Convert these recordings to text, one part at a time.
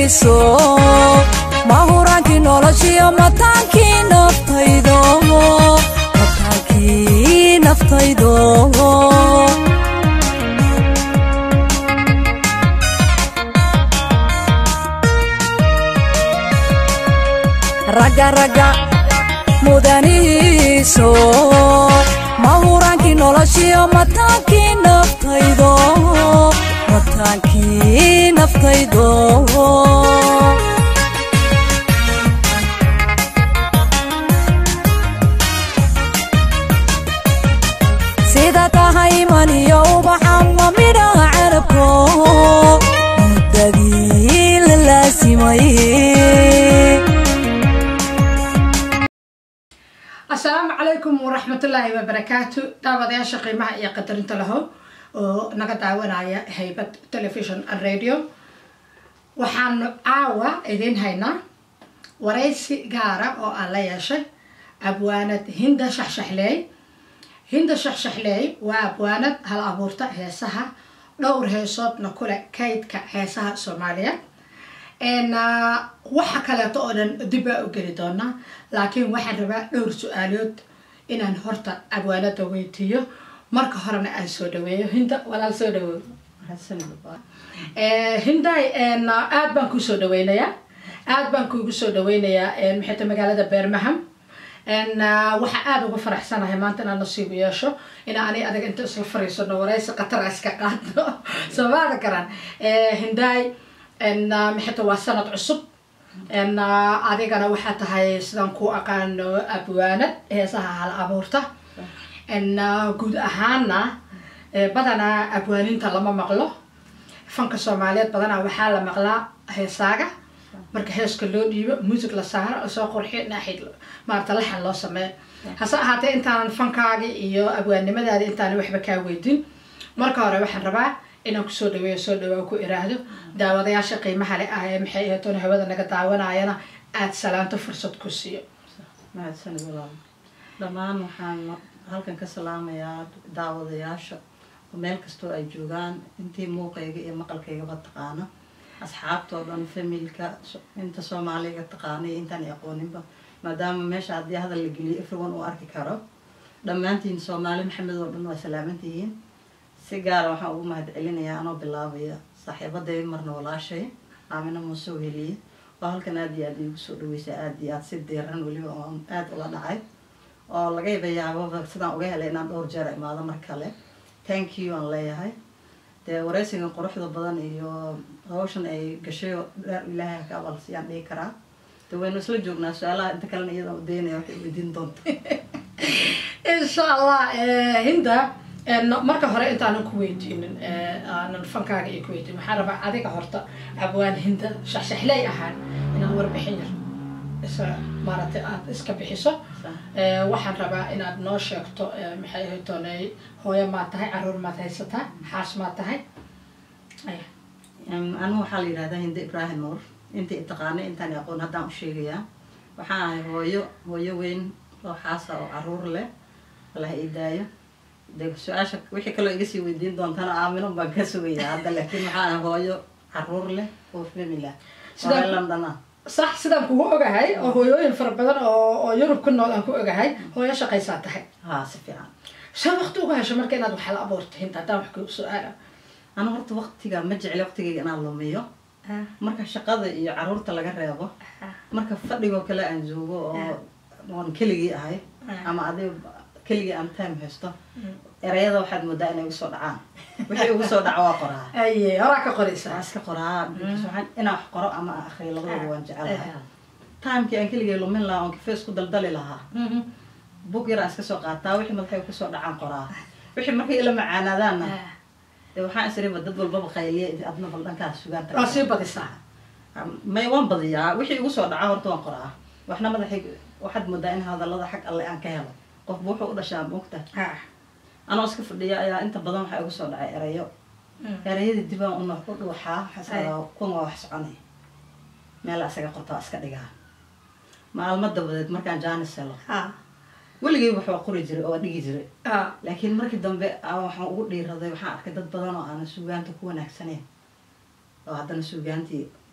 mudanihiiso mahuraankii noloshiyo mataankii naftaydo mataankii naftaydo ragga ragga mudanihiiso mahuraankii noloshiyo mataankii naftaydo mataankii naftaydo sida tahay maniyo ubaxan ma midhaha carabko muddadii la laasimay asalaamu calaykum waraxmatullaahi wabarakaatu daawadayaasha qiimaha iyo qadarinta lahow oo naga daawanaya haybad television and radio waxaanu caawa idiin haynaa waraysi gaara oo aan la yeeshay abwaanad hinda shaxshaxleey hinda shaxshaxleey waa abwaanad hal abuurta heesaha dhowr heesoodna kule kaydka heesaha soomaaliya waxa kaleeto oo dhan dib baa u geli doonaa laakiin waxaan rabaa dhowr su-aalood inaan horta abwaanada weydiiyo marka horena aan soo dhaweeyo hinda walaal soo dhawow hinday aad baan kuu soo dhaweynayaa aad baan kuugu soo dhaweynayaa maxayta magaalada beermaham waxaa aada uga faraxsanahay maanta inaan nasiibu yeesho inaa ani adag inta isla fariisano waraysi qatar iska qaadno soomaada garan hinday maxayta waa sanad cusub adigana waxaa tahay sidaan ku aqaano abwaanad heesaha hal abuurta guud ahaana badanaa abwaaninta lama maqlo fanka soomaaliyeed badanaa waxaa la maqlaa heesaaga marka heeska loo dhiibo muusig la saaro lasoo qurxiyo naaxid maarata laxan loo sameeyo hase ahaatee intaanan fankaagi iyo abwaannimadaadi intaana waxba kaa weydin marka hore waxaan rabaa inaan kusoo dhaweeyo soo dhawaa ku iraahdo daawadayaasha qiimaha le ah ee maxay ahaytoona hawada naga daawanayana aada salaanto fursad ku siiyo mahadsanid walaal dhammaan waxaan halkan ka salaamayaa daawadayaasha meel kastoo ay joogaan intii muuqayga iyo maqalkaygaba taqaana asxaabtoo dhan familka inta soomaaliga taqaana iyo intaan aqooninba maadaama meesha haddii hadal la geliyo everyone uu arki karo dhammaantiin soomaali maxamed oo dhan waa salaamantihiin si gaara waxaan ugu mahad celinayaa anoo bilaabaya saaxiibaday marna walaashay aamina muuse weliye oo halkan aada iyo aada iigu soo dhaweysa aada iyo aada si diiran weliba oo aada ula dhacay oo laga yabayaababa sidaan uga helay inaan dhowr jeer imaado mar kale thank you aan leeyahay dee waraysigan quruxda badan iyo hawshan ay gashay oo dheer ilaahay ka abalsiyaan dhihi karaa de waynu isla joognaa su-aalaha inta kalena iyadaan udaynaya waxay weydiin doonta insha allah hinda marka hore intaanan ku weydiinin aanan fankaaga iyo ku weydiin waxaan rabaa adiga horta abwaan hinda shaxshaxley ahaan inaad warbixin yar isa maaragtay aada iska bixiso waxaan rabaa inaad noo sheegto maxay ahaytoonay hooyo maad tahay caruur maad haysataa xaas maad tahay anigu waxaa la yidhahdaa hinde ibraahim nuur intii taqaanay intaan aqoon haddaan u sheegayaa waxaan ahay hooyo hooyo weyn oo xaasa oo caruur leh allah ii daayo de su-aasha wixii kaloo iga sii weydiin doontana aamino baan ka sugayaa hadda laakiin waxaan ahay hooyo caruur leh oo famila Sidaan- oo london ah sax sidaan kugu ogahay oo hooyooyin fara badan oo oo yurub ku nool aan ku ogahay hooyo shaqaysaa tahay haa si fiican see waqti uga hesho marka inaad wax la abuurto hinta haddaan wax ku su-aala anu horta waqtiga ma jecli waqtigayga inaan lumiyo marka shaqada iyo caruurta laga reebo marka fadhigoo kale aan joogo oo oon keligii ahay ama adiga keligii aan time haysto erayada waxaad moodaa inay igu soo dhacaan wixii igu soo dhaco waa qoraa aye horaa ka waa qoraysaa iska qoraa because waxaan- inaan wax qoro ama aan akhriyo labadaba waan jecelahay timekii aan keligay lumin lahaa oon kafees ku daldali lahaa bug yar aan iska soo qaataa wixii madaxay kusoo dhacaan qoraa wixii markay ila macaanaadaanna dee waxaan isriba dad walbaba qayliya adna bal dhankaas sugaanta waa sii badisaa may waan badiyaa wixii igu soo dhaca horta waan qoraa waxna madaxay waxaad moodaa in hadallada xag alle aan ka helo qofba wuxuu u dhashaa moogta anoo iska fadhiya ayaa inta badan waxaa igu soo dhacay erayo erayadii dibaan una u dhuuxaa waxaa kuwan waa wax soconay meel isaga qorta waa iska dhigaa maalmo dabadeed markaan jaanis helo weligay wax waa qori jiray oo waa dhigi jiray laakiin markii dambe aan waxaan ugu dhiiraday waxaan arkay dad badan oo aanan suugaanta ku wanaagsaneyn oo haddana suugaantii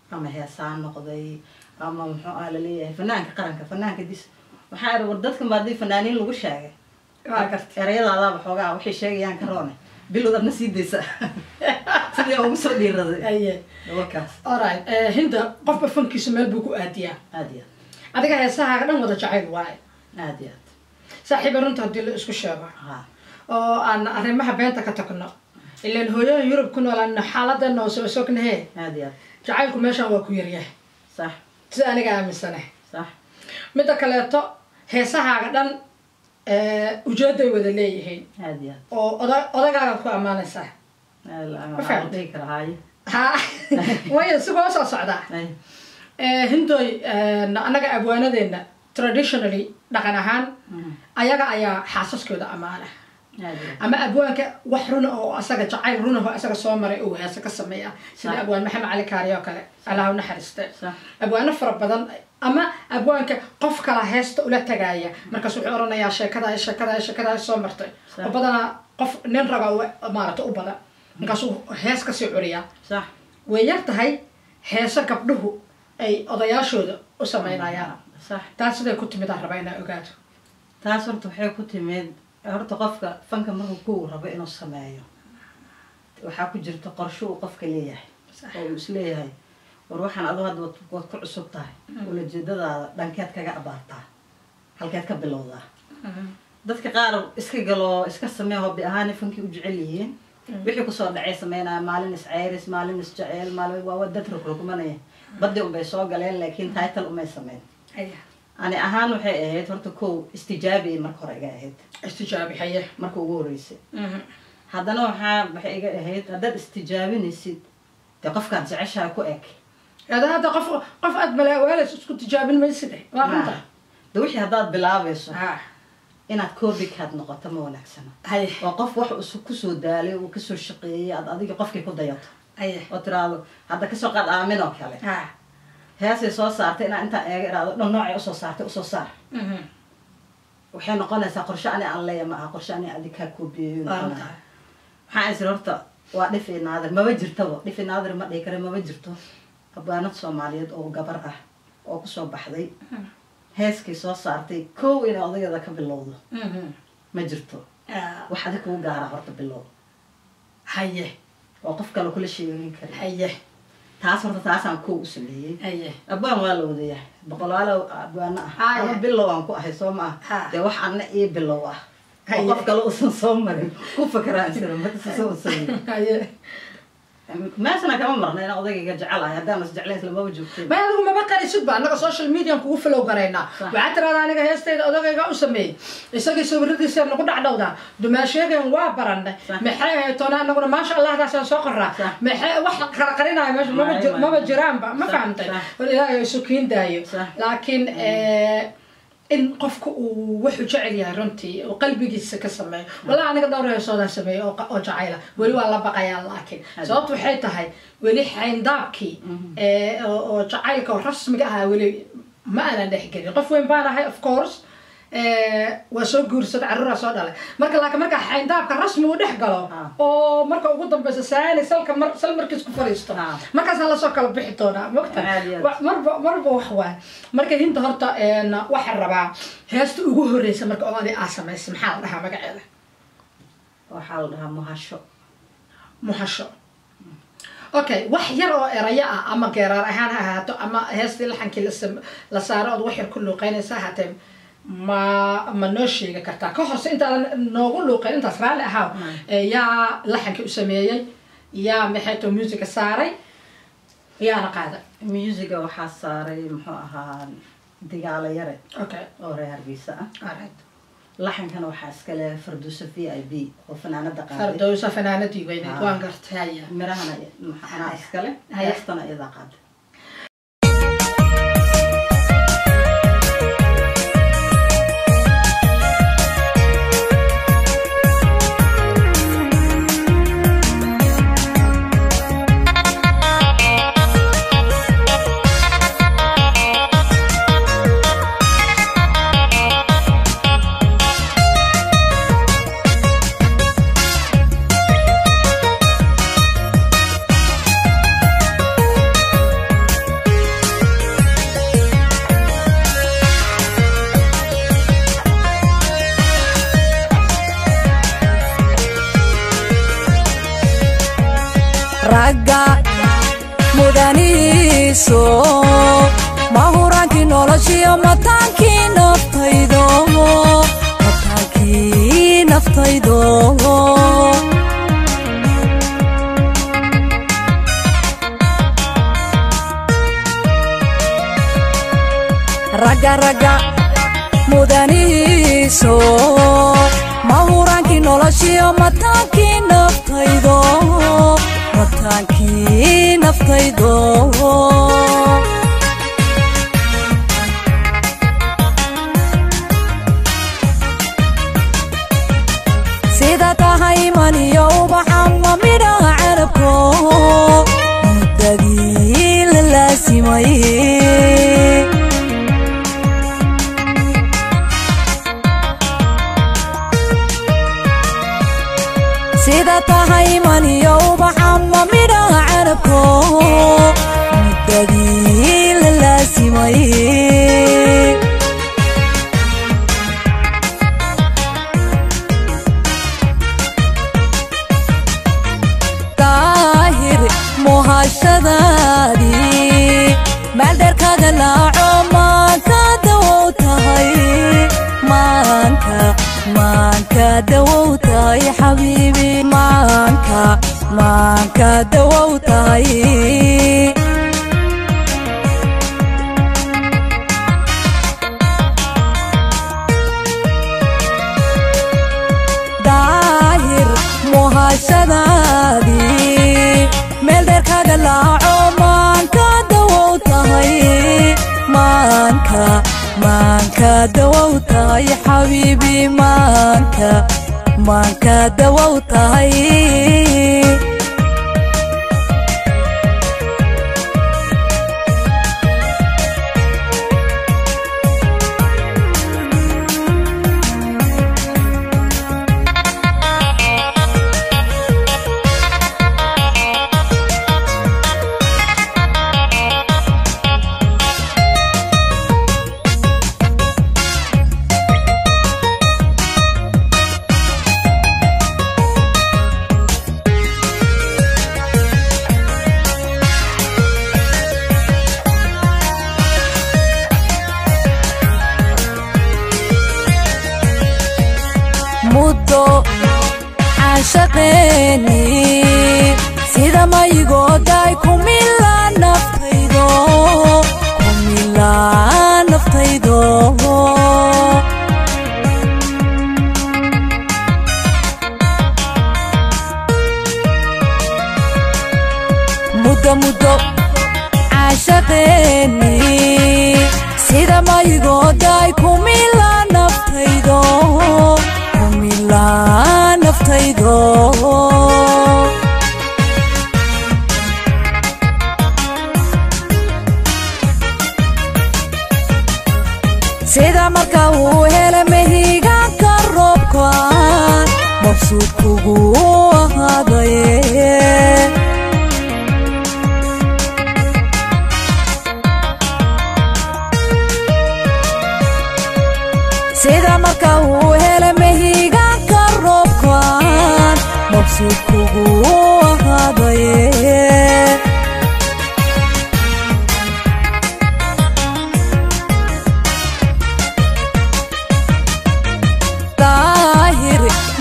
ama heesaan noqday ama muxuu ah laleeyahay fanaanka qaranka fanaanka dis waxaa iri war dadkan ba haddii fanaaniin lagu sheegay waa gartay erayadaadaaba xoogaa waxay sheegayaan karoone bilood adna sii daysa sidii ugu soo dhiiraday haye wakaas alright eh, hinda qofba fankiisa meel buu ku aadiyaa aad iyo adiga heesahaaga dhan wada jacayl waaye aad aad iyo aad saaxiiba runta haddii la isku sheego ha oo aan arrimaha beenta ka tagno ilaan hooyooyin yurub ku noolaan xaaladana oo soo sognahe aad iyo aad jacaylku meeshan waa ku yaryahay sax sida aniga aaminsane sax midda kaleeto heesahaaga dhan eh, ujeeday wada leeyihiin aad iyo oo oda odagaagaad ku ammaanaysaa aad Ma waxaan fahamtay? dhihi karaa haaye ha wayo sigoo soo socdaa Ay, Eh, hindoy eh, annaga abwaanadeena traditionally dhaqan ahaan mm, ayaga ayaa xaasaskooda ammaana aad iyo aad ama abwaanka wax runa oo asaga jacayl runa oo asaga soo maray uu heese ka sameeya sida Sax. abwaan maxamed cali kaari oo kale allah u naxariiste sax abwaano fara badan ama abwaanka qof kala heesta ula tagaaya markaas wuxuu oranayaa sheekada sheekada sheekada soo martay Sax. oo badanaa qof nin raga u- maarata u badan markaasuu hees kasii curiyaa sax way yar tahay heese gabdhuhu ay odayaashooda u sameynayaan sax taas siday ku timid aan rabaa inaa ogaato taas horta waxay ku timid horta qofka fanka markuu ku rabo inuu sameeyo waxaa ku jirta qorsho uu qofka leeyahay Sax. oo uu isleeyahay war waxaan adu hadda waad- waad ku cusub tahay ulajeedadaada dhankeed kaga abaartaa halkeed ka bilowdaa dadka qaar iska galo iska samee hobbi ahaan fankii u jecel yihiin wixii kusoo dhacay sameynaya maalin is ceyris maalin is jeceel maalin waa waa dad rogrogmanaya baddi unbay soo galeen laakiin title umay sameyn haya ani ahaan waxay ahayd horta kow istijaabi marka hore iga ahayd istijaabi haye marka ugu horeysay haddana waxaa waxay iga ahayd haddaad istijaabinaysid dee qofkaad jeceshaha ku eg hada hadda qof qof aad malaawaalays isku tijaabin mayside waa runta de wixii haddaad bilaabayso ha inaad copycat noqoto ma wanaagsana haye oo qof wax uu kusoo daalay uu kasoo shaqeeyay aad adiga qofkii ku dayato haye oo tiraahdo hadda kasoo qaad aamin oo kale ha heesay soo saartay inaa intaan eega iraahdo dhan noocay usoo saartay usoo saar waxay noqonaysaa qorshe ani aan leeya ma aha qorshe ani adig kaa koobiyeeyo waa noqonaya runta maxaa isir horta waa dhifi naadir maba jirtaba dhifi naadir ma dhihi kare maba jirto habaanad soomaaliyeed oo gabar ah oo kusoo baxday heeskay soo saartay kow inay odayada ka bilowdo ma jirto wax adig kugu gaara horta bilow haye oo qof kale kula sheegin kari haye taas horta taasaan kow u sameeyey haye abaan waa la wadayahay boqolaalo abwaano ah Haya. ama bilow aan ku ahay soo ma Ha. ah dee wax anna ii bilow ah oo Haya. qof kale uusan soo marin ku fakaraan jira markasta soo sameey haye meeshana kama marna inaan odayga jecelahay haddaan is jeclayn islamaba joogteen ma adigu maba qarisid ba annaga social median kugu follow garaynaa Sax. waxaad tiraada aniga heestayda odagayga u sameeyey isagii sawiradiisa nagu dhacdhowdaa dumaasheegan waa baranay Sax. maxay ahayd toona anaguna maasha allahdaasaan soo qoraa Sax. maxay wax kala qarinaayo meesha maba Maayo, jir- maayo. maba jiraanba ma Sax, fahamtay sax. war ilaahay isu kiin daayo Sax. laakiin eh, in qofka uu wuxuu jecel yahay runtii oo qalbigiisa ka sameeyo walaa aniga dhowr heesoodaa sameeyo oo qa- oo jacayla weli waa la baqayaa laakiin Hadi. sababtu waxay tahay weli xayndaabkii ee, oo oo jacaylka oo rasmiga ahaa weli ma aanan dhexgelin qof weyn baan ahay of course ee, waa soo guursaday carruuraa soo dhalay marka laakiin marka xayndaabka rasmi uu dhex galo Ah. oo marka ugu dambeysa saani salka mar sal markiis ku fariisto Ah. markaasaan lasoo kala bixi doonaa mogta Aad iyo aad. Wa- marba marba wax waay marka hinta horta een, waxaan rabaa heesta ugu horeysa marka odaadi aa samaysay maxaa la dhahaa magaceeda waxaa la dhahaa muhasho muhasho okay wax yar oo erayo ah ama geeraar ahaan ha ahaato ama heestii laxankii la sam- la saaro ood wax yar ku luuqeynaysa ahaatee ma ma noo sheegi kartaa ka horse intaadan noogu luuqeyn intaas raalli ahaa ee, yaa laxankii u sameeyey yaa maxayto musica saaray yaana qaada musiga waxaa saaray muxuu ahaa digaalo yare okay oo reer hargeysa ah alright laxankana waxaa iska leh farduuso v i b oo fanaanada qaaday fardowsa fanaanadii weyneed Ah. waan gartay haya mirahana maxanaa iskale Haya. heestana iyadaa qaaday mudanihiiso mahuraankii noloshiyo mataankii naftaydo mataankii naftaydo ragga ragga mudanihiiso mahuraankii noloshiyo mataankii naftaydo mataankii naftaydo sida tahay maniyo ubaxama midhaha carabko muddadii la laasimay sida tahay maniyo ubaxama midhaha carabko muddadii la laasimay daahir muhashadaadii meeldheerkaga laaco maanka dawow tahay maanka maanka dawow tahay xabiibi maanka maanka dawow tahay daahir muhashadaadii meel dheerkaga laaco maanka dawow tahay maanka maanka dawow tahay xabiibi maanka maanka dawow tahay muddo caashaqeeni sida mayigooday kumila naftaydo kumila naftaydo muddo muddo caashaqeeni sida mayigooday kumila naftaydo kumila naftaydo sida marka uu hele mehigaanka roobkaan mabsuud kugu ahaadaye sida marka uu hele mehigaanka roobkaan mabsuud kugu ahaadaye daahir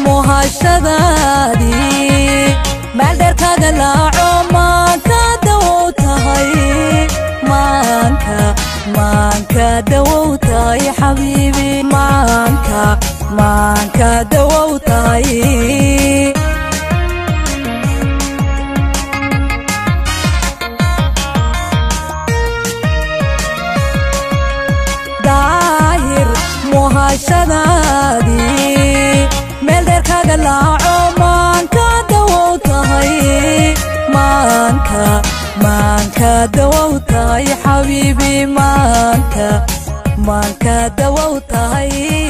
muhashadaadii meel dheerkaga laaco maanka dawow tahay maanka maanka dawow tahay xabiibi maanka maanka dawow tahay daahir muhashadaadii meel dheerkaga laaco maanka dawow tahay maanka maanka dawow tahay xabiibi maanka maanka dawow tahay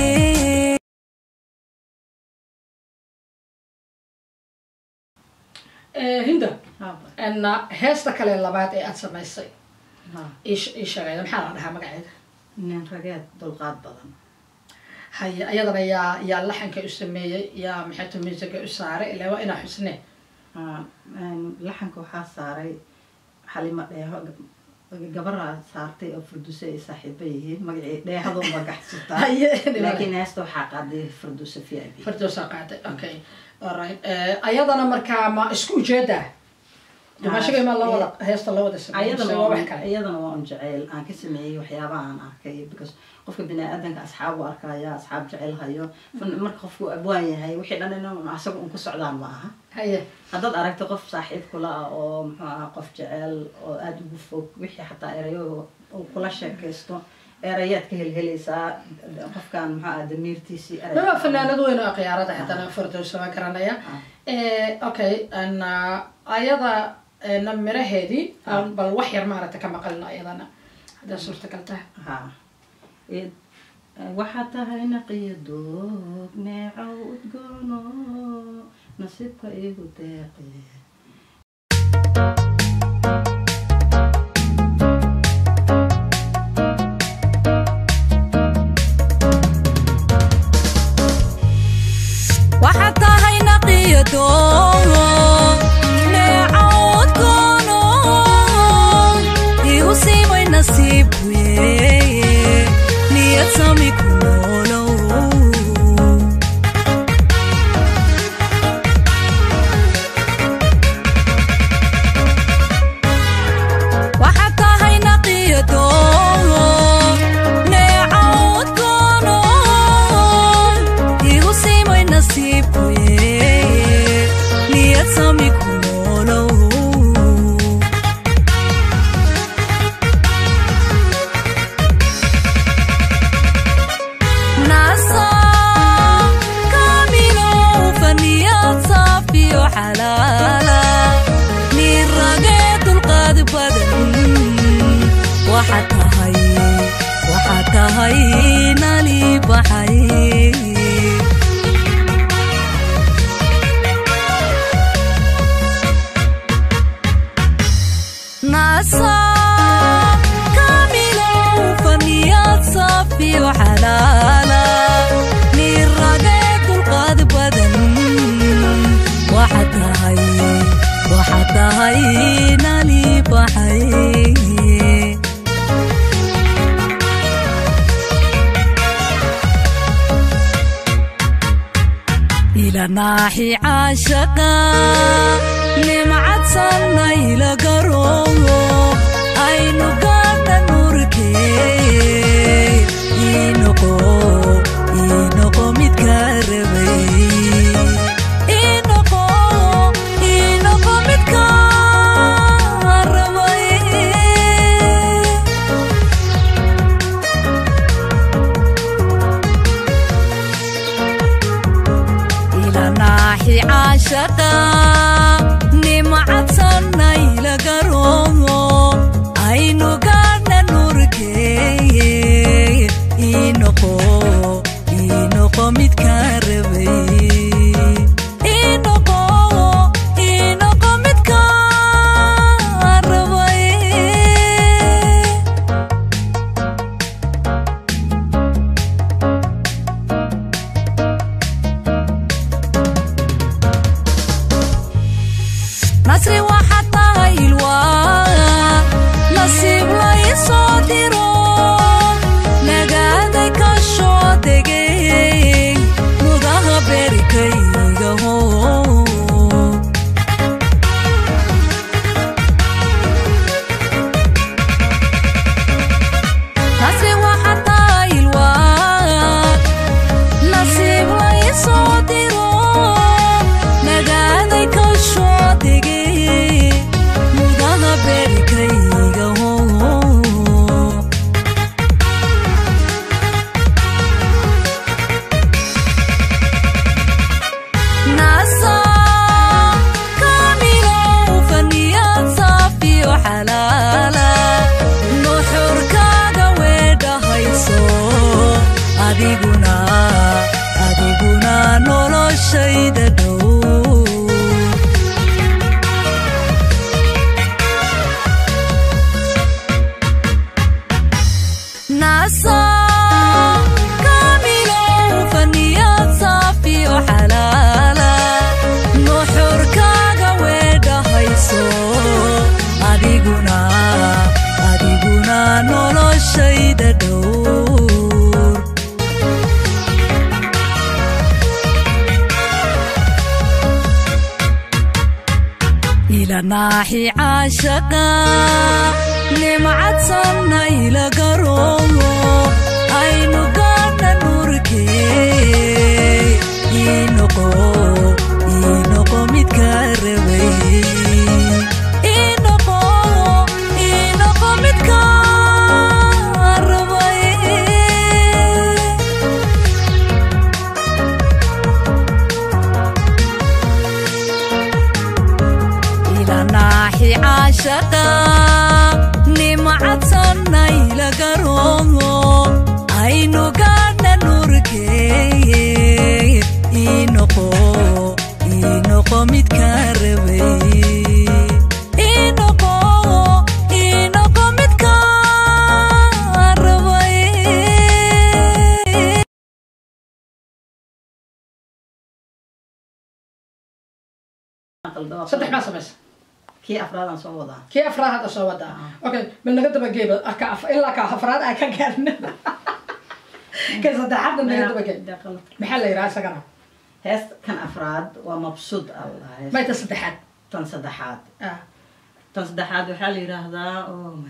hinda Haaba. n heesta kale labaad ee aad samaysay Ha. ii ii sheegayda maxaa la dhahaa magaceeda nin rageed dulqaad badan haye ayadana yaa yaa laxanka u sameeyey yaa maxayta musiga u saaray ilaa waa inaa xusne Ha, een, laxanka waxaa saaray xalimo dheeho gabara saartay oo furduse ay saaxiiba yihiin magacii dheehado magaxsutaa Haye, laakiin heesta waxaa qaaday furduse v i b firdowsa qaaday okay alright Eh, ayadana markaa ma isku ujeeda dumashiga ma la wada heesta la wada sameeyay mise ayadana waa waa wax kale iyadana waa un jeceyl aan ka sameeyey waxyaabaha aan arkay because qofka bini-aadanka asxaab u arkaya asxaab jecel hayo Fan- marka qofku abwaan yahay wixii dhan in asaga un ku socdaan ma aha haye haddaad aragto qof saaxiib kula ah oo muxuu ahaa qof jecel oo aada ugu fog wixii xataa erayo uu kula sheekaysto erayaad ka helhelaysaa qofkan muxuu aha damiirtiisii eray waa fanaanad weyn oo khiyaarada haddana firdowsa waa garanaya Eh, okay and, uh, ayada eh, na miraheedii aan bal wax yar maaragta ka maqalno ayadana haddaa suurtagal tahay ha Id- waxaa tahay naqiyo doog neecow udgoono nasiibka igu deeqe waxaad tahay naqiyo doogo neecood goono igu siimay nasiibkuye niyad sami ku noolow waxaad tahay naqiyo doogo neecood goono igu siimay nasiibkuye niyad sami ku noolow nasa kamilow faniyad saafiyo xalaala nin ragee dulqaad badan waxaad tahay waxaad tahay nali baxay nasa kamilow faniyad saafiyo xalaala nin ragee dulqaad badan waxaad tahay waxaad tahay nali baxay إلى ناحي عاشقا نمعت سنة إلى قروه أين قانا نوركي إنقو إنقو متكربي إنقو إنقو متكربي إلى ناحي عاشقا نمعت سنة إلى قرومو أينو قانا نوركي إنقو إنقو متكربي إنقو إنقو متكربي nasri waxaad tahay ilwaa nasiib la isoo diro nagaaday ka soo degay mudaha berikaygaho nasri waxaad tahay ilwaa nasiib la isoo diro nagaaday ka soo degay mudaha berikaygaho nasa kamilow faniyad saafiyo xalaala nuxurkaaga weedhahayso adiguna adiguna noloshayda dhow nasa kamilow faniyad saafiyo xalaala nuxurkaaga weedhahayso adiguna adiguna noloshayda dhowr ila naaxi caashaqa nimcadsanna ila garoomo aynu gaadha nurkee inoqo inoqo midka rabay inoqo inoqo midka rabay ila naaxi caashaqa nimcadsanna ila garoomo aynu gaadha nurkee inoqo inoqo midka rabay inoqo inoqo midka rabay saddex maa samaysa kii afraadaan soo wadaa kii afraad hadda soo wadaa okay bal naga dabageeba ka af- ilaa ka afraad aan ka gaarna ka saddexaadna naga dabagee maxaa la yidhaha isagana hees kan afraad waa mabsuud allah hees mayta saddexaad tan saddexaad ah tan saddexaad waxaa la yidhaahdaa oh my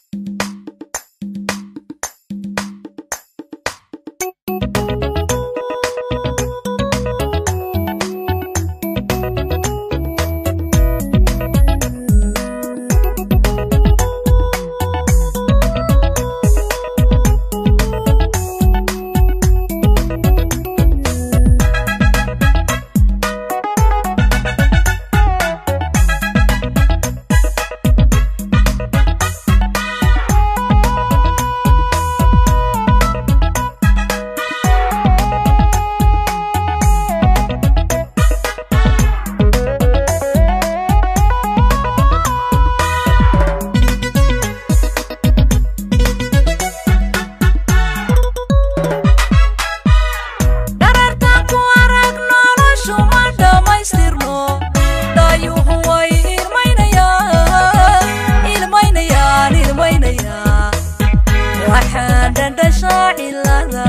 dharartaan ku arag noloshu ma dhammaystirno dhaayuhu way ilmaynayaan ilmaynayaan ilmaynayaan waxaa dhandhashaa cilada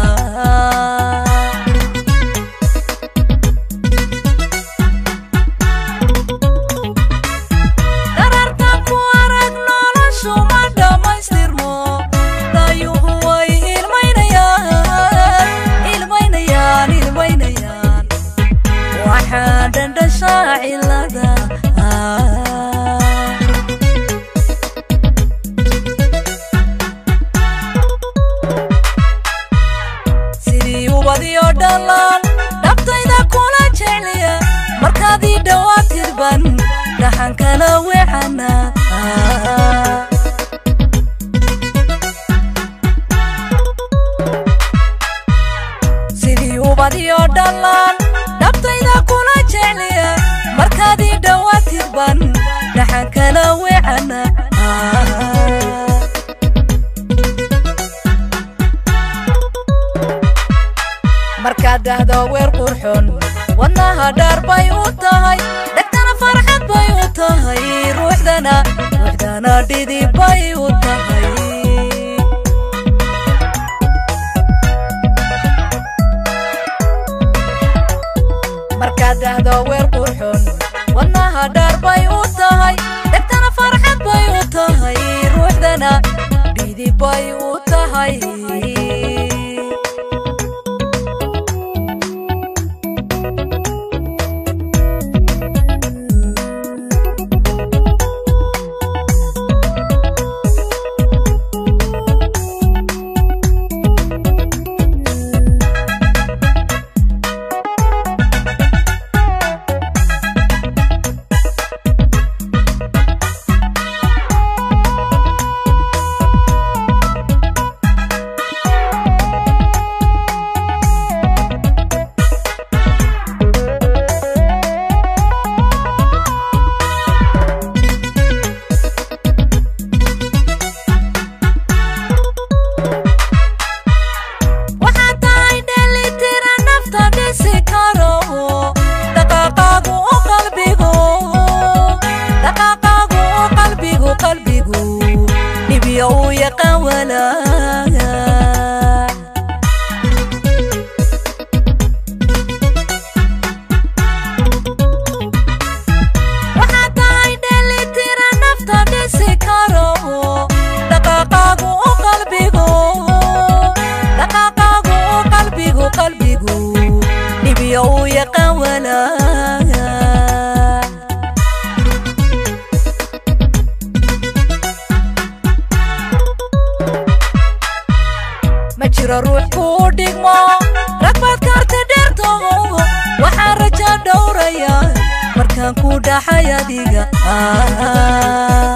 dharartaan ku arag noloshu ma dhammaystirno dhaayuhu way ilmaynayaan ilmaynayaan ilmaynayaan waxaa dhandhashaa cilada sidii ubadiyo dhalaan dhabtayda kula jecliya markaadii dhawaatirban dhaxankala wecana sidii ubadiyo dhalaan dhabtayda kula jecliya markaadii dhawaatirban dhaxankala wecana markaad dhahdo weer qurxon wadnaha dhaar bay u tahay dhegtana farxad bay u tahay ruuxdana ruuxdana dhidi bay u tahay markaad dhahdo weer qurxon wadnaha dhaar bay u tahay dhegtana farxad bay u tahay ruuxdana dhidi bay u tahay walaaga waxaa tahay dhelitira nafta dhisi karo dhaqaaqaagu u qalbigu dhaqaaqaagu u qalbigu qalbigu dhibiyo uu yaqaan walaaga ma jiro ruux kuu dhigmo ragbaad kaarta dheerto waxaan raja dhowraya markaan ku dhaxay adiga Ah.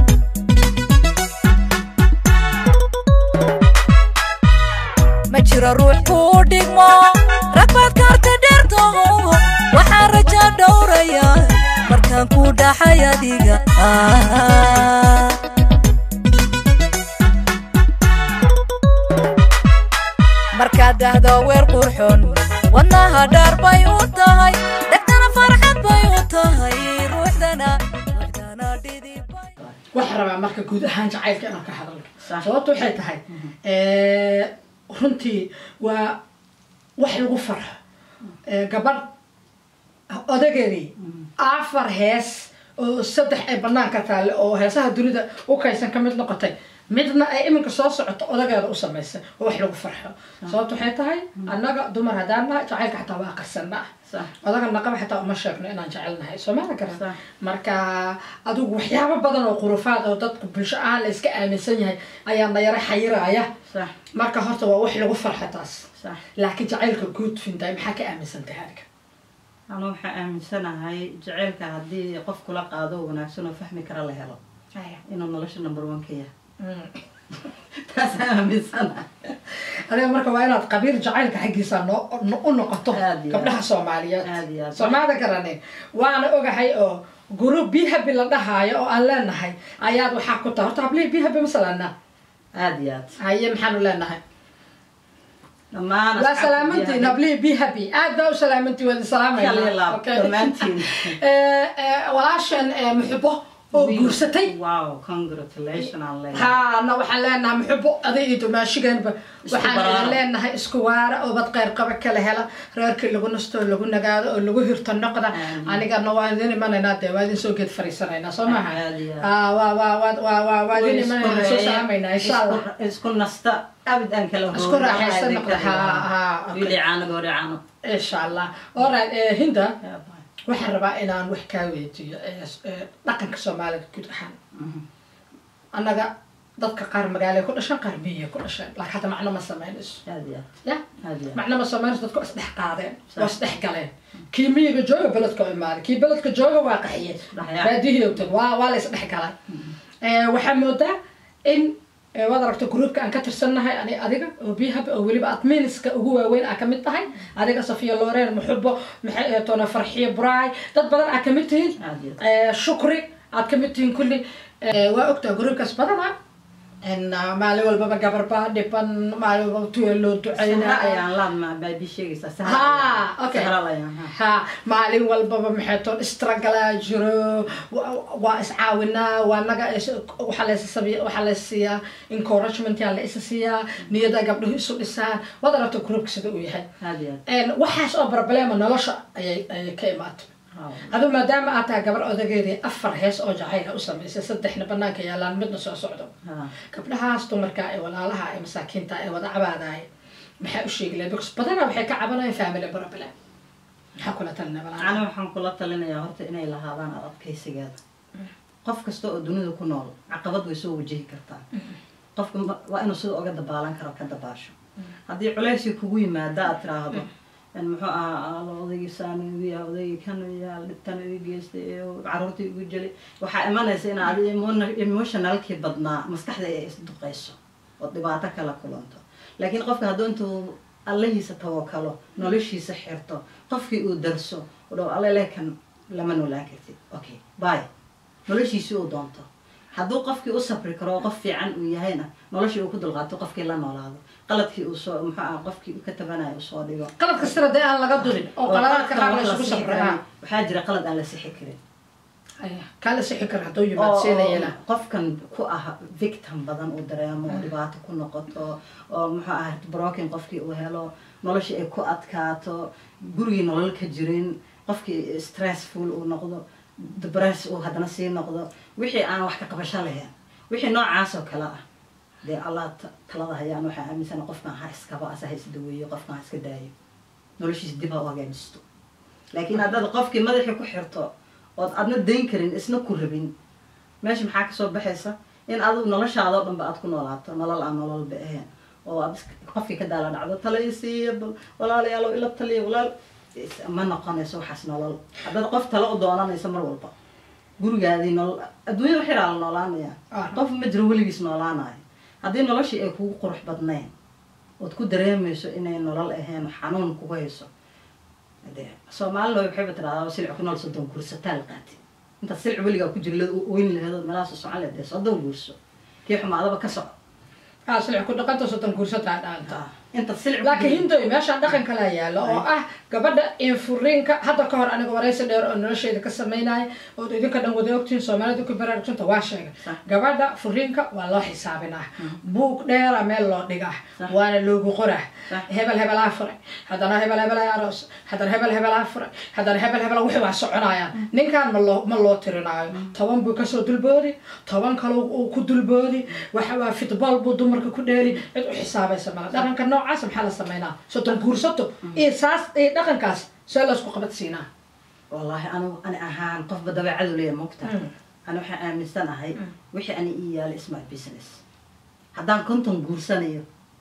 ma jiro ruux kuu dhigmo ragbaad kaarta dheerto waxaan raja dhowraya markaan ku dhaxay adiga Ah. markaad dhahdo weer qurxon wadnaha dhaar bay u tahay dhegtana farxad bay u tahay ruuxdana ruuxdana dhidib bay waxaan rabaa marka guud ahaan jacaylka inaan ka hadalno Sax. sababta waxay tahay runtii waa wax lagu farxo Eh, gabadh odageedii afar hees oo saddex ay banaanka taale oo heesaha dunida u kaysan ka mid noqotay midna ay iminka soo socoto odageeda u samaysay oo wax lagu farxo sababta waxay tahay annaga dumar haddaan nahay jacaylka xataa waa aqrisanaa Sax. odaga naqaba xataa uma sheegno inaan jecelnahay soomaalia garan Sax. marka adigu waxyaabo badan oo qurufaad oo dadku bulsho ahaan la iska aaminsan yahay ayaa na yara xayiraaya sax marka horta waa wax lagu farxa taas sax laakiin jacaylka guud fintahay maxaa ka aaminsan tahay adiga anu waxaa aaminsanahay jaceylka haddii qof kula qaado oo wanaagsan oo fahmi kara la helo inuu nolosha number one ka yahay taasaan aaminsanahay adiga marka waa inaad qabiil jacaylka xaggiisa noo no- u noqoto Aad iyo gabdhaha aad. soomaaliyeed Aad iyo aad. soomaalida garane waana ogahay oo group bihabi la dhahaayo oo aan leenahay ayaad waxaa ku tahay horta hablihi bihabi masalana aada iyo aad haye maxaanu leenahay dhammaan waa asxaabta salaamantiin biyaha- hablihi bihabi aad baa u salaamantiin waadi Kaliya laab, salaamayna dhammaantiin. walaashan eh, muxubo oo Wiil. guursatay wow congratulation aan leeyahay haana waxaan leenahay muxubo aday iyo dumaashiganba waxaan baraaro. leenahay isku waara oo bad qayr qaba kala hela reerkii lagu nasto oo lagu nagaado oo lagu hirto noqda Aamin. anigana waa idin imanaynaa dee waa idin soo geed fariisanaynaa soo maaha Aad iyo aad. Ah, waa waa waa waa waa waa idin Way isku imanaynaa soo reeyeen, salaamaynaa insha allah isku- isku nasta abid aan kala Isku hoogin, raaxaysan waxaa noqda, idinka ha, dhigaa. ha, okay. wiili caano goori caano insha allah alright eh, hinda Yeah, bye. waxaan rabaa inaan wax kaa weydiiyo eh, s- eh, dhaqanka soomaalida guud ahaan Mhm. annaga dadka qaar magaalay ku dhasheen qaar biyay ku dhasheen laakiin hadda macno ma samaynayso aad iyo aad ya aad iyo aad macno ma samaynayso dadku waa isdhex qaadeen Sax. waa isdhex galeen kii miyiga jooga beledka oo imaaday kii beledka jooga waa qaxiye Dhaxyaa. baadiyihii ogtay waa waa la isdhex galay Eh, waxaa moodaa in eh, waad aragto groupka aan ka tirsannahay ani adiga oo bihab oo weliba adminiska ugu waaweyn aa kamid tahay adiga safiya loren muxubo maxay eh, toona farxiyo bray dad badan aa kamid tihiin Aad iyo aad. Eh, shukri aad kamid tihiin kulli Eh, waa ogtaa groupkaas badana En, ah, maalin walbaba gabar baa dhiban maalin walbaba tuya loo sahra duceynaa ayaan laadma baabi sheegaysaa sahra ha ayaan- okay sahra ayaan ha ha maalin walbaba maxay toon istragalaa jiro wa- waa iscaawinaa waa naga is- waxaa laysasabiya waxaa laysiiyaa encouragement yaa la isa siiyaa niyada gabdhuhu isu dhisaan waad aragto groupka sida uu yahay aad iyo aad En, waxaas oo problema nolosha ayay ayay ka imaatay Wow. adu maadaama aad tahay gabar odageedii afar hees oo jacayla u samaysay saddexna banaanka yaalaan midna soo socdo Ha. gabdhahaas dumarka ee walaalaha ee masaakiinta ee wada cabaadaay maxaa u sheegi lahay because badanaa waxay ka cabanayaan family problem maxaa kula talina ani walaalaha waxaan kula talinayaa horta inay lahaadaan ad adkaysigeeda qof kasta oo dunida ku nool caqabad way soo wajihi kartaa qofka ma- waa inuu sida oga dabaalan karo ka dabaasho haddii culaysi kugu yimaada aad tiraahdo in muxuu ahaa "Alla, odaygii saan igu yaa odaygii kan yaa dhibtan igu geystay ee caruurtii igu jelay waxaa imanaysa in aad emo- emotionalkii badnaa maskaxda ay isduqayso oo dhibaato kala kulanto laakiin qofka hadduu intuu allahiisa tawakalo noloshiisa xirto qofkii uu darso u dhaw alla lekan lama noolaan kartid okay bye noloshiisii uu doonto hadduu qofkii u sabri karo oo qof fiican uu yahayna noloshii uu ku dulqaato qofkii la noolaado qaladkii uu soo muxuu ah qofkii uu ka tabanayo uu soo dhigo qalad kastana dee aan laga durin oo qaladaadka qaar la qaladka isugu wax la sixi sabraa karin, waxaa jira qalad aan la sixi karin Aya, kala sixi kara hadduu oo yimaad siinayana qofkan ku ah victim badan uu dareemo oo dhibaato ku noqoto oo muxuu ah broken qofkii uu helo noloshii ay ku adkaato gurigii nolol ka jirin qofkii stressful uu noqdo debress uu haddana sii noqdo wixii aan wax ka qabasho lahayn wixii noocaas oo kale ah dee allah ta- talada hayaan waxaa aaminsana qofkan ha iskaba asa ha isdaweeyo qofkan ha iska daayo noloshiisa dib ha u hagaajisto laakiin haddaad qofkii madaxii ku xirto ood adna dayn karin isna ku rabin meesha maxaa kasoo baxaysa in adigu noloshaadoo dhanba aad ku noolaato nolol aan nololba ahayn oo aad is- qofkii ka daala dhacdo tala isiiya bal walaalayaalow ila taliya walaal is- ma noqonayso waxaas nolol haddaad qof tala u doonanayso mar walba gurigaadii nolol adduunyada wax yaraa la noolaanaya Ah. qof ma jiro weligiis noolaanayo haddii noloshii ay kugu qurux badnayn ood ku dareemayso inay nolol ahayn xanuun kugu hayso dee soomaalina waxayba tiraahdaa silc ku nool soddon guursataa la qaati intaad silc weligaa ku jira oyn laheedood meelahaas u socon lehed dee soddon guurso kii xumaadaba ka soco aa silic ku dhaqanta soddon guursataa dhaanta intaad silc ku laakiin jira- hindoy meeshaan dhaqan kalaa yaalo oo ah gabadha infuriinka hadda ka hor aniga waraysi dheer oo nolosheeda ka samaynaya ood idinka dhan wada ogtihiin soomaalida ku baraarugsunta waa sheegay Sax. gabadha furiinka waa loo xisaabinaa buug dheera meel loo dhigaa Sax. waana loogu qoraa Sax. hebel hebelaa furay haddana hebel hebelaa aroos haddana hebel hebelaa furay haddana hebel hebel wixii waa soconayaan ninkan ma loo ma loo tirinaayo toban buu kasoo dulboodi toban kale uu ku dulboodi waxa waa fitball buu dumarka ku dheeli cid u xisaabaysa mala dhaqanka noocaas maxaa la sameynaa soddon guursato iyo saas iyo dhaqankaas see laysku qabadsiinaa wallaahi anu ani ahaan qofba dabeecadu leeya mogta Mm. ani waxaan aaminsanahay wixii ani ii yaala isma business haddaan konton guursanayo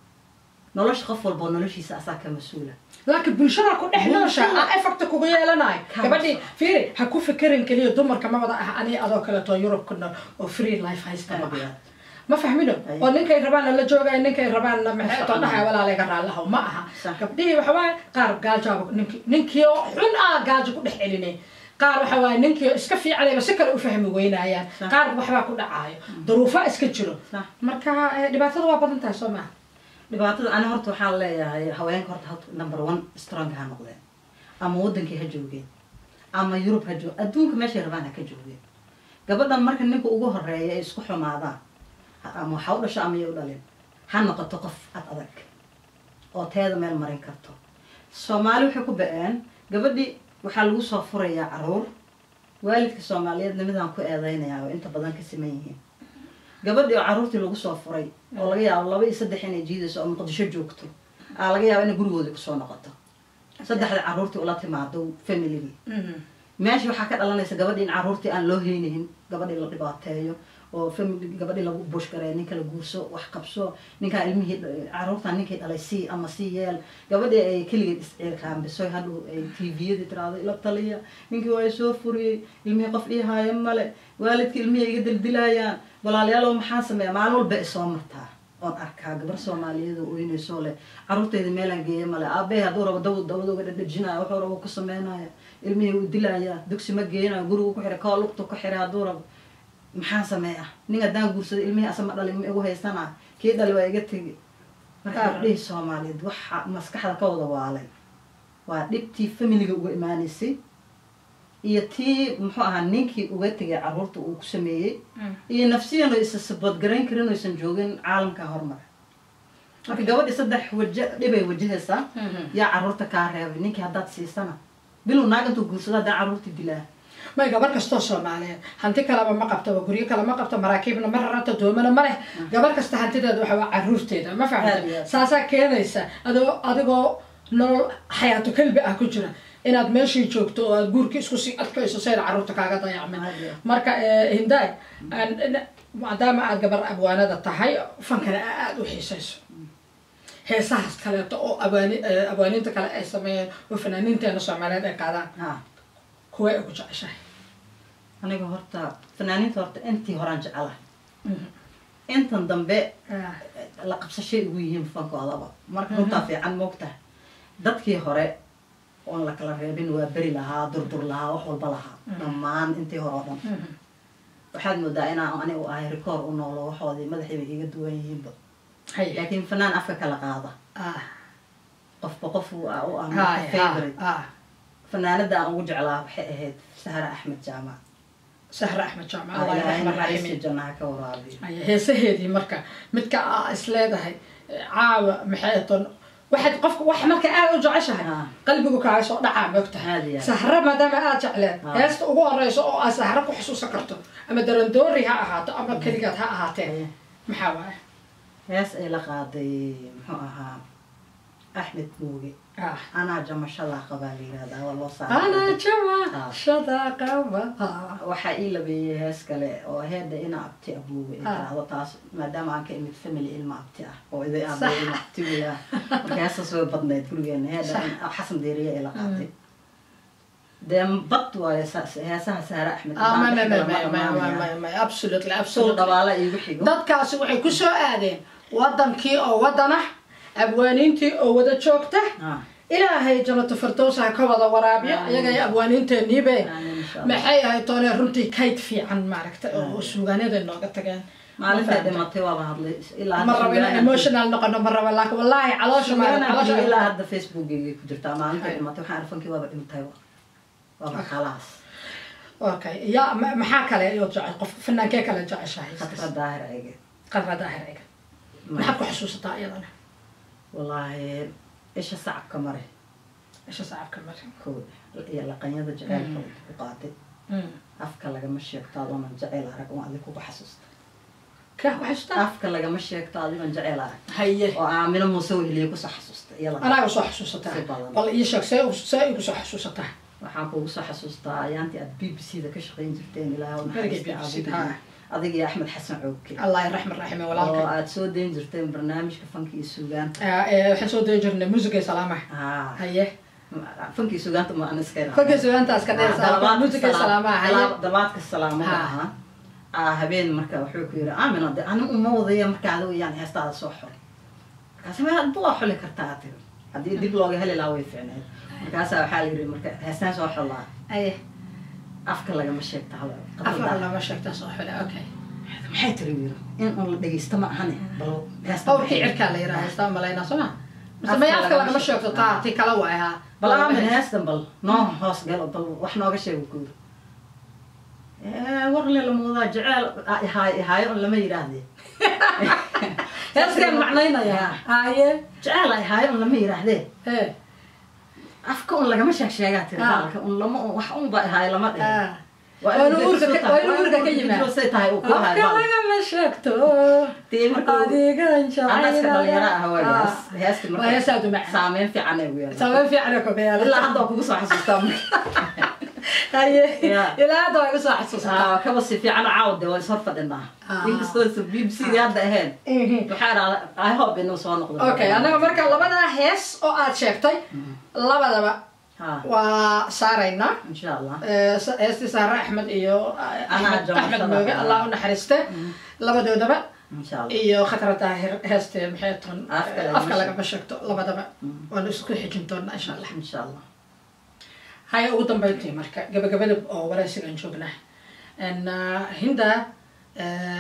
nolosha qof walba noloshiisa asaa ka mas-uula laakiin bulshada ku dhex noosha Bulshada. aa effecta kugu yeelanayo Ka gabadhii maqan. fiiri ha ku fikirin keliya dumarka ma wada ah ani adoo kaleeto yurub ku nool oo free life haysta ma aha ma fahmino Ay. oo ninkay rabaanna la joogaya ninkay rabaanna maxeeto Sax. dhahay walaalayga raallaho ma aha Sax. gabdhihii waxa waaye qaar gaajaaba ninki ninkii oo xun ah gaajo ku dhex celinay qaar waxa waaye ninkii oo iska fiicanayba si kale u fahmi weynayaan Sax. qaar waxbaa ku dhacaayo duruufaa iska jiro Sax. marka eh, dhibaatada waa badan tahay soo maha dhibaatada ani horta waxaan leeyahay haweenka horta horta number one strong ha noqdeen ama wadankii ha joogeen ama yurub ha joog adduunka meeshay rabaan ha ka joogeen gabadhan marka ninka ugu horeeya ay isku xumaadaan ha- ama waxa u dhasho ama ya u dhalin ha noqoto qof ad adag oo teeda meel marin karto soomaali waxay ku ba-een gabadhii waxaa lagu soo furayaa caruur waalidka soomaaliyeedna midaan ku eedeynayaa oo inta badan ka siman yihiin gabadhii oo caruurtii lagu soo furay oo laga yaabo laba iyo saddex inay jiidayso oo muqdisho joogto aa laga yaabo inay gurigoodii kusoo noqoto saddexda caruurtii ula timaado familigii meesha waxaa ka dhalanaysa gabadhii in caruurtii aan loo heynaynin gabadhii la dhibaateeyo oo family gabadhii lagu bushgareeyo ninka la guurso wax qabso ninkaan ilmihii caruurtaan ninkay dhalay sii ama sii yeel gabadhii ay keligeed isciirkaambiso hadhow ay tviyadii tiraado ila taliya ninkii waa soo furiyey ilmihii qof ii haaya male waalidkii ilmihii iga dildilayaan walaalayaalow maxaa sameeya maalin walba isoo martaa oon arkaa gabar soomaaliyeed oo oynaysoo leh caruurteyda meelaan geeya male aabbahay hadduu rabo daw dawada uga dhadhajinaya wuxuu rabo ku sameynaya ilmihii uu dilaya dugsi ma geenayo gurigu ku xiray koo lugtu ku xiray hadduu rabo maxaa sameeya nin haddaan guursado ilmihii asa ma dhalin ma igu haysana kii dhali waa iga tegi marka Ah. gabdhihii soomaaliyeed waxa maskaxda ka wada waalay waa dhibtii familiga uga imaanaysay iyo tii muxuu ahaa ninkii uga tegay caruurta uu ku sameeyey iyo nafsiyan oo isa saboodgarayn karin oo aysan joogin caalamka horumar marka gabadhi saddex waje dhibay wajahaysaa yaa caruurta kaa reebay ninkii haddaad siisana bilow naag intuu guursado haddaa caruurtii dilaa may gabar kastoo soomaaliyeed hanti kaleba ma qabto guryo kale ma qabto maraakiibna ma raranta doomana ma leh gabar kasta hantideeda waxa waa caruurteeda ma Aad iyo fahamta aad. saasaa keenaysa adoo adigoo nolol xayaato kalbi ah ku jira inaad meeshii joogto oo aad guurkii isku sii adkayso sayna caruurta kaaga dayacmin Aad iyo aad. marka eh, hindaay aan- n- maadaama aad gabar abwaanada tahay fankana aada u xiisayso heesahaas kaleeto oo abwaani eh, abwaaniinta kale ay sameeyeen oo fanaaniinteena soomaaliyeed ay qaadaan ha kuway ugu jeceshahay aniga horta fanaaniinta horta intii horaan jecelahay intan dambe Ah. la qabsashay ugu yihiin fankoodaba marka runtaa fiican moogtahay dadkii hore oon la kala reebin waa beri lahaa durdur lahaa wax walba lahaa dhammaan intii hore oo dhan waxaad moodaa inaan ani u ahay rikoor u noolo waxoodii madaxiiba iga duwan yihiinba hay laakiin fanaan afka kala qaada ah qofba qof u ah u ah hay marka favorite ah fanaanada aan ugu jeclaa waxay ahayd sahra axmed jaamac sahre axmed jaamac allah raxman raxiim ilaahayna jannaha ka waraabiyo Ay, heesaheedii marka midka aa is leedahay eh, caawa maxay ton waxaad qofka wax marka aad u jeceshahay Ah. qalbigu kaaga soo dhacaa moogtahay Aad iyo aad. sahre maadaama aad jecleed Ah. heesta ugu horeyso oo aad sahre ku xusuusan karto ama darandoori ha ahaato ama keligaad ha ahaatee Aye. maxaa waaye hees ay la qaaday muxuu ahaa axmed muuge ah anaa jamashada qabaa la yihahdaa waa loo ana saaray jawa shada qaba waxaa ii labeeyey hees kale oo heeda ina abti abuuga ay Ah. tiraahdo taas maadaama aan ka imid family ilma abti ah oo iday Sax. aaba ilma abti weya marka heestaas way badnayd gurigeena heeda in- xasan deeriye ay la qaatay dee bad waayo sa- heesaha saare axmed Ah, ma- Haddaan ma- dhex ma- galo ma ma- ma- dhammaanaya. ma- ma- absolutely suul absolutely dhabaala iigu xigo dadkaasi waxay ku soo aadeen wadankii oo wadana abwaaniintii oo wada joogta Ah, ilaahay jannato firdows ha ka wada waraabiyo Amiin. iyagay abwaaniinteeniibe amiin insha Allah. maxay ahayd toone runtii kayd fiican maaragta oo suugaanyaday nooga tageen maalintay Ma fahamtay? dhimatay waaba hadlay ilaa ma hadda rabo inaan suugaana- emotional noqono ma rabo laakiin wallaahi caloosha maarag suugaana caloosha jiro ilaa hadda facebookgayga ku jirtaa maalintay Hay. dhimatay waxaan arfankii waaba dhintay waaba khalaas okay ya ma- maxaa kale oo jecel qof fanaankee kale jeceshahay khatra daahir ayge qarra daahir iga maxaad ku xusuusataa iyadana wallaahi isha sacabka mare isha sacabka mari kow iyo laqanyada jaceylka ku qaatay Mm. afka lagama sheegto adoonan jaceyl arag oo adig kugu xasuusta kaa ku xasuustaa afka lagama sheegto adigoon jaceyl arag haye oo aamino muuse weheliye kusoo xasuusta iyada anaaga soo xasuusataa Si badan. bal ii sheeg see see igu soo xasuusataa waxaan kugu soo xasuustaa ayaantii aad b b c da ka shaqayn jirteen ilaaha u Berigay naxariista BBC, adiga haa. adiga iyo axmed xasan cooke allah raxman raxime oo walaalkay aad soo dayn jirteen barnaamijka fanka iyo suugaanta Ah, eh, waxaan soo dayi jirnay muusiga salaamaha haa haye fanka iyo suugaanta ma aan iska kolkay sugaantaas ka dheer muusiga salaamaha haye dalabaadka salaamada Ha. ahaa aa habeen marka wuxuu ku yiri aamina de ani uma wadaya marka adigu yaan heestaada soo xol markaas ma hadba waa xuli kartaa aad tiri haddii dib looga heli lahaa way ficneed markaasaa waxaa la yiri marka heestaan soo xolaa haye afka lagama sheegta hada afar lama sheegta soo xule okay maxay tiri yiri in un la dhegeysto ma ahane bal heesta qowrkii cirkaa la yiraha heestaa malaynaa soo ma mise may afka lagama sheegto taa ti kala waay haa bal aamin heestan bal noo hoos galo bal wax nooga sheego guur warle lamoodaa jeceel ihaay ihaayo un lama yidhaahde heeskaan macnaynayaa haye jeceel ihaayo un lama yidhaahdee ee afka un lagama sheeg sheegaa tiri Ah. baalka un lama wax un ba ihaayo lama dhihin ah Waa Waa inuu inuu uurka degso ka- tahay, waa inuu uurka ka uurka yimaado. jiro say tahay uu ku haay afka baal lagama sheegto Dee markuu- adigan anaska dhalinyaro ah Ah. waagaas heesti waa hees aad u macaan saameyn fiican ay weeraa sabab fiican ku beera ilaa hadda waa kugu soo xasuustaa marka haye Yeah. ilaa hadda waa igu soo xasuusataa Ah, kaba si fiican caawde waa is hor fadhinaa Ah. inkastoo b b c dii hadda ahayn waxaa idhahda i hope inuu soo noqdo okay annaga marka labadaa hees oo aad sheegtay labadaba ha waa saaraynaa insha allah Eh, sa- heestii saare axmed iyo eh, Anaa axmed jamashada. axmed mooge allah u naxariiste labadoodaba insha allah iyo khatara daahir heestee maxay ton Afka lagama afka sheeg- lagama sheegto labadaba waanu isku xijin doonaa insha allah insha allah haya ugu dambeyntii marka gabagabada oo waraysigan joognaa n hinda eh,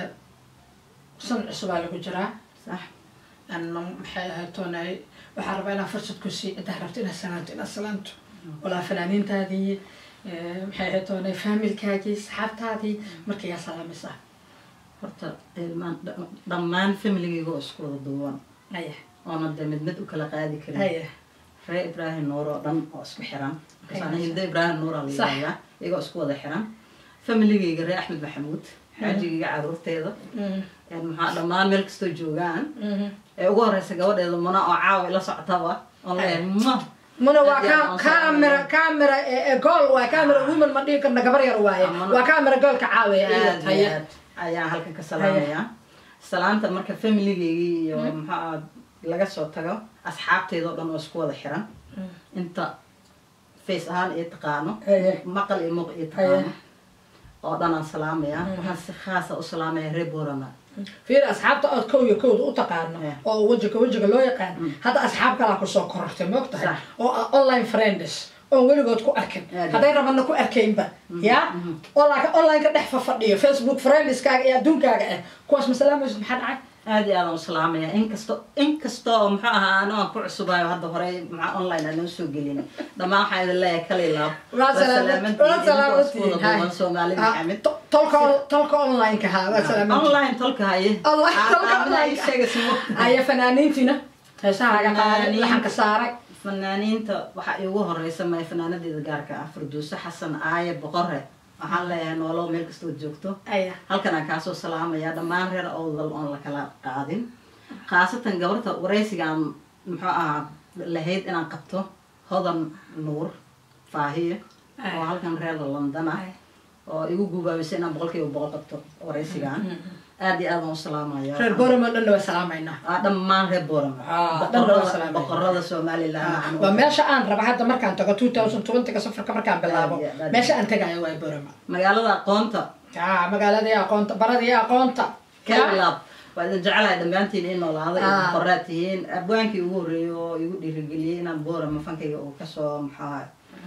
san cusubaa lagu jiraa sax n maxay ahayd toonay waxaa rabaa inaa fursad ku sii intaa rabto inaad salaanto inaad salaanto walaa fanaaniintaadii eh, maxay ahayd toonay faamilkaagii saxaabtaadii marka yaa salaamaysaa horta ilmaan dha- dhammaan familigayga oo isku wada duuban haya oona de mid mid u kala qaadi karin haya ree ibraahim nuur oo dhan oo isku xiran Ay, markaas hinda ibraahim nuur aa la Sax. yidhahdaa iyagoo isku wada xiran familigayga ree axmed maxamuud xaajigayga caruurteeda Mm, een maxaa dhammaan meel kastoo joogaan mhm. ee ugu horeysa gabadheeda muna oo caawa ila socotaba oon leeyahay ma muna waa Haddii aan ka- aan camera salaamayo. camera eh, eh, gool waa camera women ma dhihi karna gabar yar waaye Amana- waa camera goolka caawiya iyada aad iyo haye aad ayaan halkan ka salaamayaa salaanta marka familigaygii iyo maxaa laga soo tago asxaabteeda oo dhan oo isku wada xiran inta face ahaan iyo taqaano Haye. maqal iyo muuq iyo taqaano oo dhan aan salaamayaa waxaan si khaasa u salaamaya reer borama fiir asxaabta ood kow iyo kowda u taqaano Yeah. oo wejiga wejiga loo yaqaan hadda asxaab kalaa kusoo korortay moog tahay Sax. oo ah online friends oon weligood ku arkin Aad. hadday rabana ku arkaynba ya oo laakiin online-ka dhex fafadhiyo facebook friendskaaga iyo adduunkaaga ah kuwaas ma salaamaysid maxaa dhacay aad iyo aadaan u salaamaya inkasto inkasta oo muxuu ahaa ano aan ku cusubayo hadda hore maxaa online aan noo soo gelin dhammaan waxaan idin leeyahay kala ilaab waa salaamat- waa salaamantihiin, hay. salaamantihiin soomaali Ah, maxamed to- tolka tolka online-ka ha waa salaamantihiin. online tolka haye Online, Aa- tolka aamina online. ii sheega si mugta. aya fanaaniintiina heesaha laga qaaday Fanaaniin. laxanka saaray fanaaniinta waxaa iigu horeysa may fanaanadeeda gaarka ah farduuso xasan aaye boqore waxaan leeyahay noolow meel kastood joogto aya halkan aan kaasoo salaamaya dhammaan reer owdal oon la kala qaadin khaasatan gabarta waraysigaan muxuu ahaa lahayd inaan qabto hodan nuur faahiye oo halkan reer london ah oo igu gubaabisay inaan boqolkiiba boqol qabto waraysigaan aad iyo aad aan u salaamaya reer boramo dhanna waa salaamaynaa Ah, dhammaan reer boorama Ah, dhan waa boqorada salaamaya. boqorada somaliland waa meesha aan raba hadda markaan tago two thousand twentyga safarka markaan bilaabo Aad iyo aad. meesha aan tagayo waa borama magaalada aqoonta ah magaaladii aqoonta baradii aqoonta kalaab waa idin jecelahay dhammaantiin in noolaada iyo Ah. boqoraad tihiin abwaankii ugu horreeyay oo igu dhiirigeliyey inaan boorama fankayga uu kasoo maxaa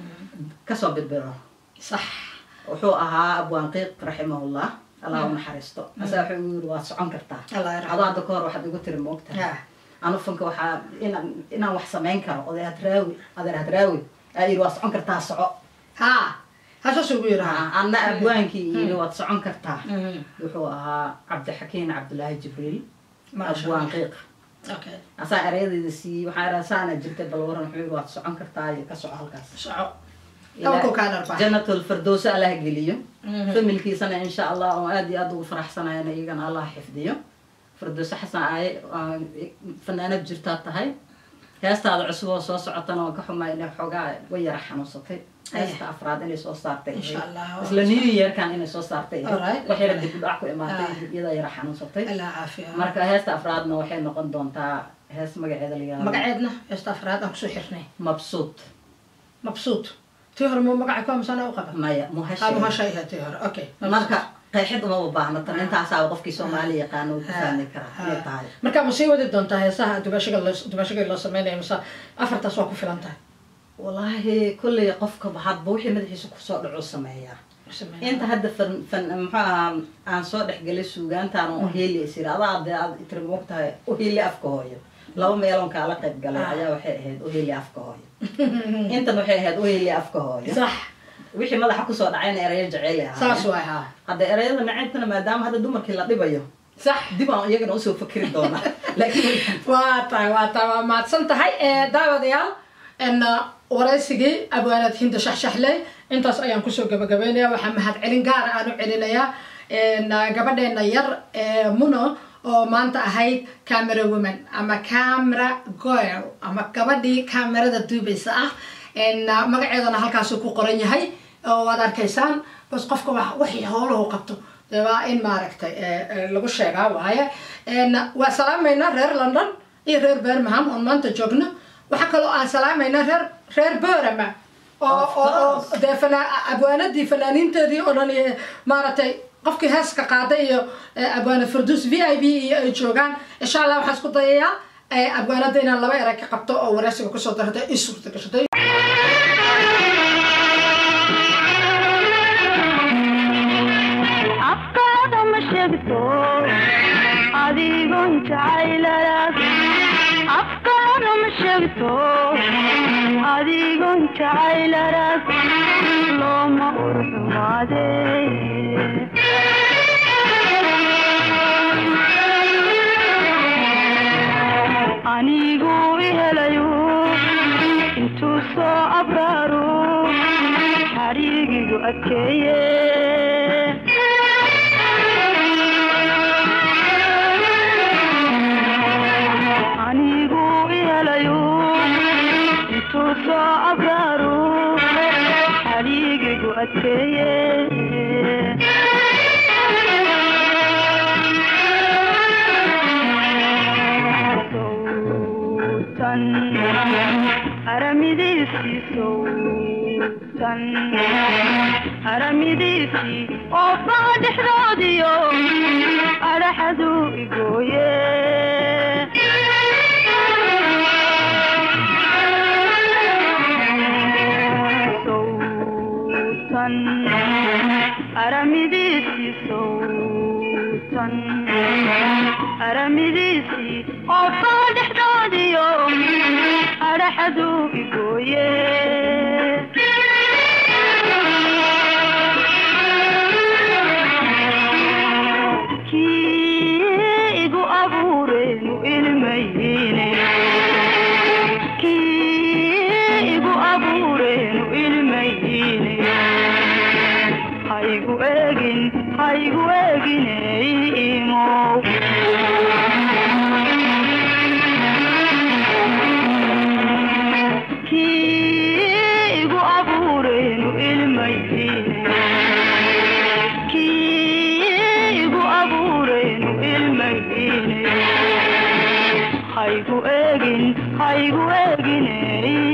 kasoo birbiro sax wuxuu ahaa abwaan qiiq raximahullah allah u naxariisto asaa wuxuu igu yiri waad socon kartaa Allah yarxamah. adoo hadda kahor waxaad igu tiri moogtahay Ah. anu fanka waxaa inaan inaan wax samayn karo oday hadraawi adeer hadraawi aa yiri waad socon kartaa soco ha hasaas ugu yiraha anna abwaankii yiri waad socon kartaa Mhm. wuxuu ahaa cabdixakiin cabdulaahi jibriil Maasha abwaan Allah. qiiq okay asaa erayadeyda siiyey waxaa iraa saana jirtay bal waran wuxuu yiri waad socon kartaa iyo ka soco halkaas soco Halkuu kaa dharbaa. janatul firdowsa allah geliyo Mhm. familkiisana insha allah oo aad iyo aad ugu faraxsanayana iyagana allah xifdiyo firdowse xasan aaye waa fanaanad jirtaa tahay heestaada cusub oo soo socotana oo ka xumaa inay xoogaa way yara xanuunsatay heesta afraad inay soo saartay Insha Allah. isla new yearkan inay soo saartay Alright. wax yara dib u dhac ku imaatay Ah. iyada yara xanuunsatay allah caafiya marka heesta afraadna waxay noqon doontaa hees magaceeda la yihahdo magaceedna heesta afraad aan kusoo xirnay mabsuud mabsuud tii hore muu magaca ku amsana u qaba maya ha muhashay muhashay ahayd tii hore okay marka qeexid uma baahna tan intaasaa qofkii soomaali yaqaana uu ku fahmi karaa Ha. inay tahay marka ma sii wadi doontaa heesaha dumashiga loo dumashiga loo sameynayo mise afartaas waa ku filan tahay wallaahi kolley qofka hadba wixii madaxiisa kusoo dhaco sameeyaa inta hadda fan fan muxuu ahaa aan soo dhexgelay suugaantaan oo heeli is yiri adaa dee aad tiri moogtahay uheeli afka hooyo laba meeloon kaala qayb galay Ah. ayaa waxay ahayd uheeli afka hooyo intan waxay ahayd uheeli afka hooyo sax wixii madaxa kusoo dhacayna erayo jeceyl ahaa saas waay haa hadda erayada nacaybtana maadaama hadda dumarkii la dhibayo sax dib aan iyagana usoo fakeri doonaa laakiin waa tahay waa tahay waa mahadsan tahay Eh, daawadayaal en waraysigii abwaanad hinda shaxshaxley intaas ayaan kusoo gabagabeynaya waxaa mahad celin gaara aan u celinayaa En, ah, gabadheena yar ee muno oo maanta ahayd camera woman ama camera girl ama gabadhii kamerada duubaysa ah En, ah, magaceedana halkaasuu ku qoran yahay oo waad arkaysaan bas qofka wax wixii howlahu qabto dee waa in maaragtay eh, eh, lagu sheegaa waaye En, waa salaamaynaa reer london iyo reer birmingham oon maanta joogno waxaa kaloo aan salaamaynaa reer reer borama oo Of oo oo course. dee fana abwaanadii fanaaniinteedii oo dhan iyo maaragtay qofkii heeska qaaday iyo eh, abwaana firduus v i b iyo ay joogaan insha allah waxaan isku dayayaa eh, abwaanada inaan laba erey ka qabto oo wareysiga kusoo darata i suurta gashatay afkaada ma sheegto adigoon jacayladas afkaada ma sheegto adigoon jacayladas looma urxumaade anigu ihelayu intuu soo abraaru xariigigu adkeeye anigu ihelayu intuu soo abraaru xariigigu adkeeye sowtan aramidiisii sowtan aramidiisii oo baa dhexdoodiyo adhaxadu igooye sowtan aramidiisii sowtan aramidiisii oofaa dhexdoodiyo adhaxaduu igooye kii igu abuureenu ilmayine kii igu abuureenu ilmayine haygu eegin haygu eegine imow kii igu abuureenu ilmayine kii igu abuureenu ilmayine haygu eegin haygu eegine